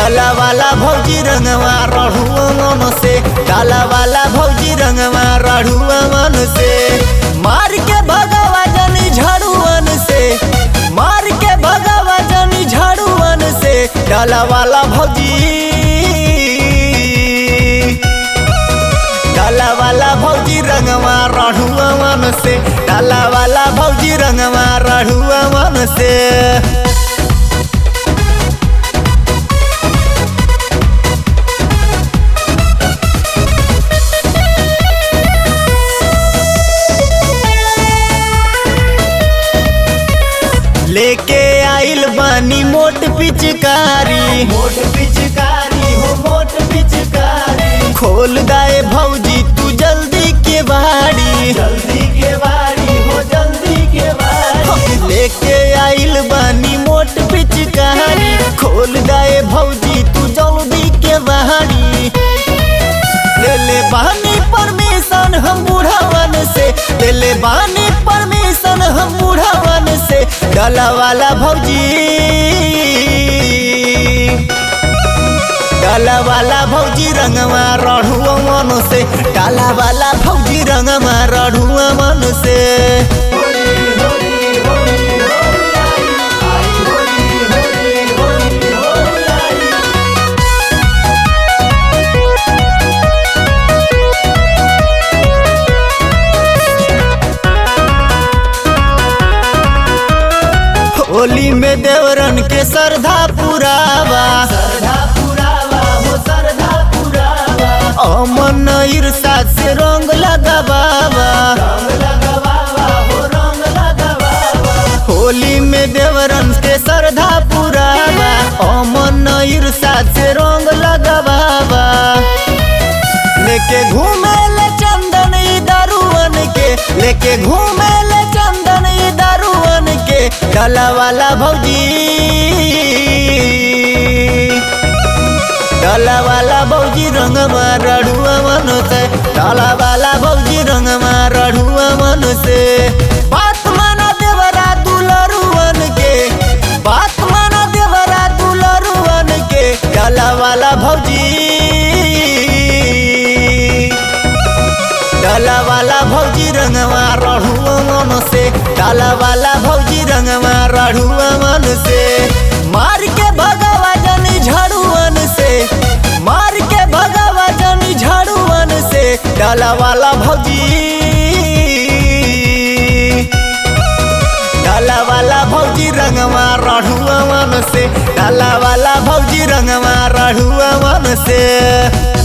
डाला वाला भौजी रंगवा रढ़ुआ मन से डाला वाला भौजी रंगवा रढ़ुआ मन से मार के भगावा जनी झाड़ुअन से मार के भगावा जनी झाड़ुअन से डाला वाला भौजी डाला वाला भौजी रंगवा रढ़ुआ मन से डाला वाला भौजी रंगवा रढ़ुआ मन से लेके आइल बानी मोट पिचकारी मोट पिचकारी हो मोट पिचकारी खोल दाए भौजी तू जल्दी के बाड़ी जल्दी के बाड़ी हो जल्दी के बाड़ी लेके आइल बानी मोट पिचकारी खोल दाए भौजी तू जल्दी के बाड़ी ले ले बानी परमिशन हम बुढ़ावन से ले ले बानी परमिशन हम बुढ़ावन से डाला वाला भौजी डाला वाला भौजी रंगवा रढ़ुआ मन से डाला वाला भौजी रंगवा रढ़ुआ मन से होली में देवरन के श्रद्धा पुरावा श्रद्धा पुरावा हो श्रद्धा पुरावा अमन ईर्षा से रंग लगावावा रंग लगावावा हो रंग लगावावा होली में देवरन के श्रद्धा पुरावा अमन ईर्षा से रंग लगावावा लेके घूमे ले चंदन ई दारुअन के लेके घूमे ले चंदन ई दारुअन के डाला वाला भौजी डाला वाला भौजी रंग रढ़ुआ मन से डाला वाला भौजी रंग रढ़ुआ मन से बात माना देवरा दुलरुअन के बात माना देवरा दुलरुअन के डाला वाला भौजी डाला वाला भौजी रंगवा रढ़ुआ मन से डाला वाला भौजी रंगवा रढ़ुआ मन से मार के भगावा जनी झाड़ुअन से मार के भगावा जनी झाड़ुअन से डाला वाला भौजी डाला वाला भौजी रंगवा रढ़ुआ मन से डाला वाला भौजी रंगवा रढ़ुआ मन से